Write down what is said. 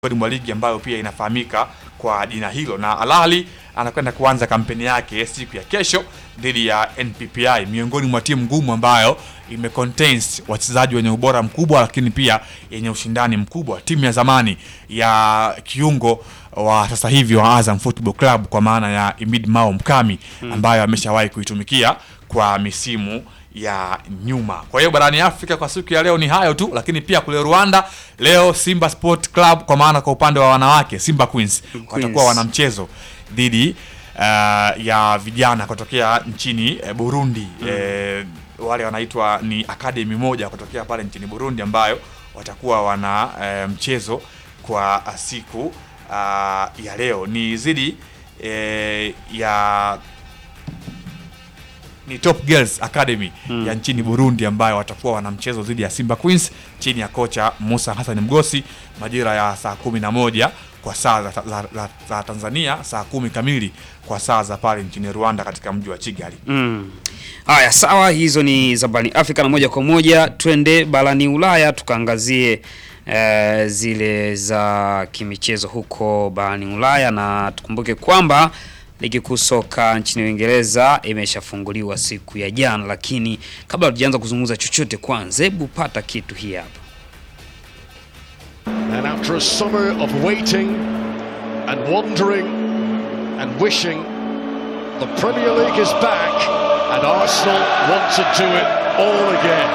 miongoni mwa ligi ambayo pia inafahamika kwa jina hilo, na Al Ahly anakwenda kuanza kampeni yake siku ya kesho dhidi ya NPPI, miongoni mwa timu ngumu ambayo ime contains wachezaji wenye ubora mkubwa, lakini pia yenye ushindani mkubwa. Timu ya zamani ya kiungo wa sasa hivi wa Azam Football Club kwa maana ya Imid Mao Mkami ambayo ameshawahi kuitumikia kwa misimu ya nyuma. Kwa hiyo barani Afrika kwa siku ya leo ni hayo tu, lakini pia kule Rwanda leo Simba Sport Club kwa maana kwa upande wa wanawake Simba Queens, watakuwa wana mchezo dhidi uh, ya vijana kutokea nchini eh, Burundi eh, wale wanaitwa ni academy moja kutokea pale nchini Burundi ambayo watakuwa wana eh, mchezo kwa siku uh, ya leo ni zidi eh, ya ni Top Girls Academy ya nchini Burundi ambayo watakuwa wana mchezo dhidi ya Simba Queens chini ya kocha Musa Hassan Mgosi majira ya saa kumi na moja kwa saa za, za, za, za Tanzania, saa kumi kamili kwa saa za pale nchini Rwanda katika mji wa Kigali. Mm. Haya, sawa, hizo ni za barani Afrika na moja kwa moja twende barani Ulaya tukaangazie eh, zile za kimichezo huko barani Ulaya, na tukumbuke kwamba ligi kuu soka nchini Uingereza imeshafunguliwa siku ya jana, lakini kabla hatujaanza kuzungumza chochote, kwanza hebu pata kitu hii hapa. And after a summer of waiting and wondering and wishing, the Premier League is back and Arsenal want to do it all again.